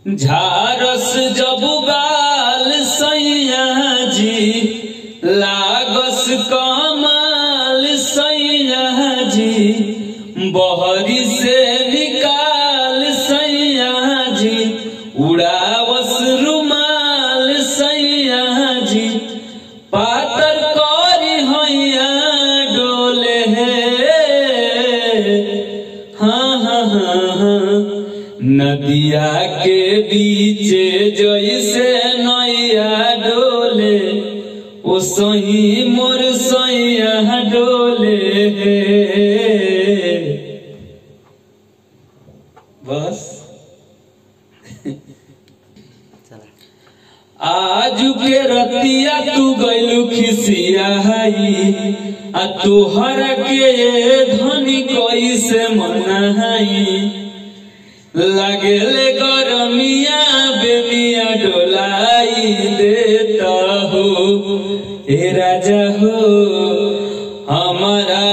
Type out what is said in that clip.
झारस जब बाल सैया जी लागस कमाल सैया जी बहरी से निकाल सैया जी उड़ावस रुमाल सैया जी पातर करी हैया डोले हाँ हाँ हाँ हाँ नदिया के बीचे जैसे नैया डोले ओ सही मोर सैया डोले बस आज के रतिया तू गैलू खिसिया हई आ तोहर के धनी कैसे मनाई लगेले गरमिया बेमिया डोलाई देता हो ए राजा हो हमारा